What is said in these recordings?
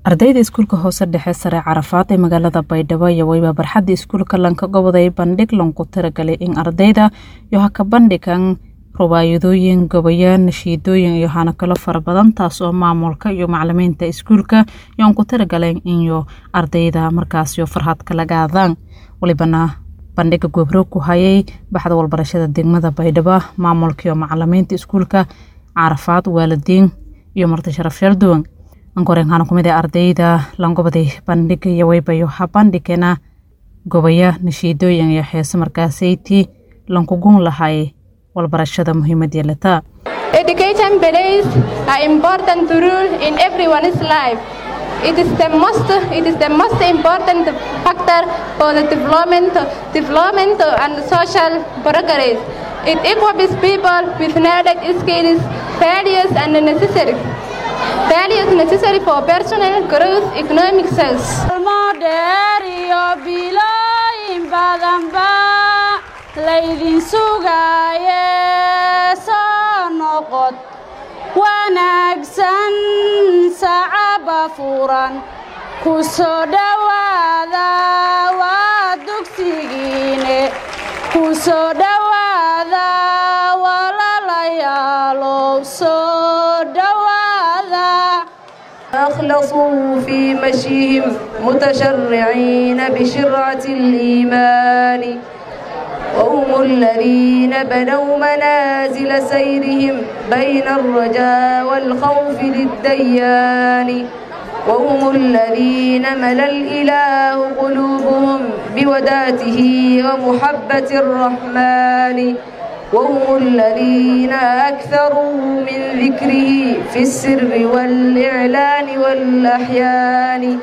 ardayda iskuulka hoose dhexe sare carafaad ee magaalada baydhabo iyo weyba barxadda iskuulka lanka goboday bandhig lanku tiragalay in ardayda iyo ha ka bandhigan rubaayadooyin gabayo nashiidooyin iyo hana kalo fara badan taas oo maamulka iyo macalimiinta iskuulka yoan ku tiragaleen inyo ardayda markaasyo farhad kala gaadaan walibana bandhiga gobro ku hayay baxda walbarashada degmada baydhabo maamulka iyo macalimiinta iskuulka carafaad waalidiin iyo marti sharaf sharduwan ankoreen hana kumid ee ardayda langobaday bandhiga iyo weybayo ha bandhigena gobaya nashiidooyin iyo heese markaasayti lankugun lahay walbarashada muhiimad yeelata Education plays an important role in everyone's life. It is the most it is the most important factor for the development development and social progress. It equips people with knowledge, skills, values and necessary values necessary for personal growth, economic success. laydin sugaaye soo noqod wanaagsan sacaba furan ku soo dhowaada waa dugsigiine ku soo dhowaada walalayaalow soo dhowaada أخلصوا في مشيهم متشرعين بشرعة الإيمان وهم الذين بنوا منازل سيرهم بين الرجاء والخوف للديان وهم الذين ملا الإله قلوبهم بوداته ومحبة الرحمن وهم الذين أكثروا من ذكره في السر والإعلان والأحيان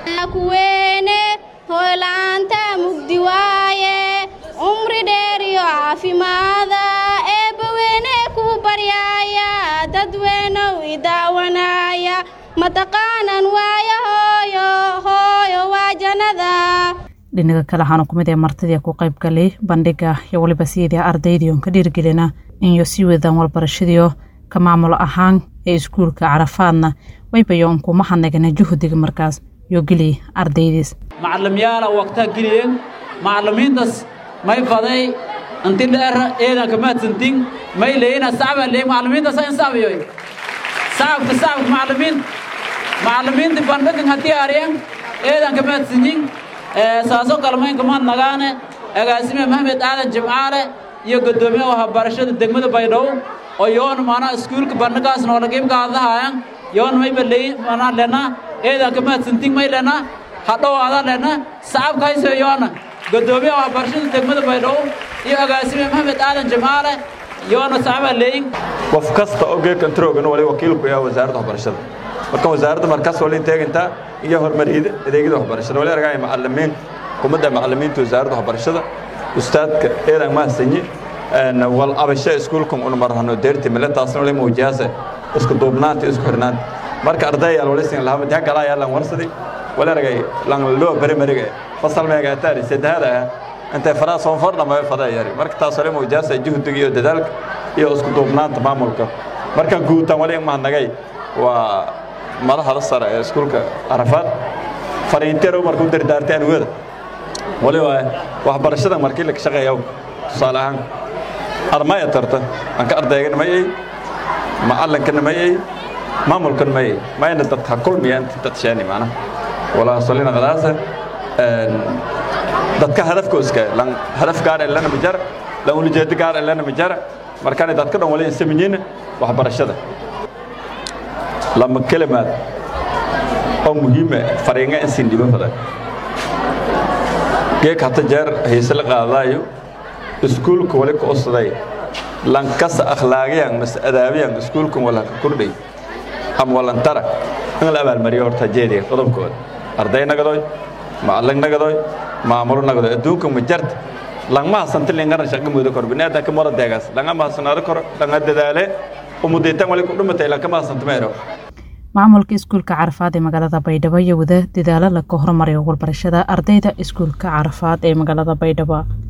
umri dheer iyo caafimaada eebbaweyne ku baryaaya dadweynow idaawanaya mataqaanan waayo hooyo hooyo waa jannada dhinaga kale waxaana kumid ee martidii ku qayb galay bandhiga iyo weliba siyadii ardaydiion ka dhiirgelina inyo sii wadaan walbarashadiio ka maamulo ahaan ee iskuulka carafaadna waybayo unkuma hadnagana juhdiga markaas iyo geliy ardaydiis macalimyaala waqtaa geliyeen macalimiintas may faday inti dheer eedan kamaadsantin may leeyina sacbaa leey macalimiinta sa in sacbiyoy sacabka sacabka macalimiin macalimiinti bandhigan haddii aryan eedan kamaadsanyin saasoo kale mayn kamaad nagaane agaasime maxmed aadan jimcaale iyo guddoomiye waxbarashada degmada baydhabo oo yoon maanaa iskuulka bandhigaas noolagiibkaadahayan yoon mayba leey manaa lena eedan kamaadsantin may lena hadhowaada lena sacabka hayso yoona gudoomiyaha waxbarashada degmada baydhabo iyo agaasime maxmed aadan jimcaale yoona sacbaa leeyin qof kasta oo geedkan troogan wali wakiilku yaha wasaaradda waxbarashada marka wasaaradda markaas wali teegintaa iyo horumariyada adeegyada waxbarashada wali argaya macalimiin kumadda macalimiinta wasaaradda waxbarashada ustaadka eedan mahadsanyi wal abasho iskuulkan una marhano deerti milataasna wali muujiyaase isku duubnaanta isku xirnaanta marka ardayaal wali sin lahaa madiha galaa yaalan warsadi wali argay lan loo bari mariga fasal meega ataari saddexaad ah intay faraa soon fordha ma fadaa yari marka taas wali muujiyaase juhdiga iyo dadaalka iyo isku duubnaanta maamulka marka guutaan wali mahadnagay waa madaxda sare ee iskuulka carafaad fariinteer markuu dardaartay anugada wali waa waxbarashada markii la shaqeeya tusaale ahaan armaya tarta anka ardaygana mayay macalinkana mayay maamulkana mayay mayna dadka kulmiya inta dad sheeni macna walaa solina qadaasa dadka hadafka iska lan hadaf gaar ee lana majara lan ulijeedo gaar ee lana majara markaan dadka dhan wali sameeyeen waxbarashada lama kalimaad oo muhiima fariinga in siin dhiban badan geek hata jeer hayse la qaadaayo iskuulka wali ku usday lankasa akhlaaqiyan mas adaabiyan iskuulkan wala ka kordhay ama walantara in la abaalmariyo horta jeediga qodobkooda arday nagadoy macallin nagadoy maamulo nagadoy adduunka ma jarta langma hasanta lingaran shaqa moodo kor binaadamka mara deegaas langa mahasanaado kor langa dadaale umudaytan wali ku dhumatay lankama hasanta meero maamulka iskuulka carafaad ee magaalada baydhabo iyo wada dadaalo laga horumariyo walbarashada ardayda iskuulka carafaad ee magaalada baydhabo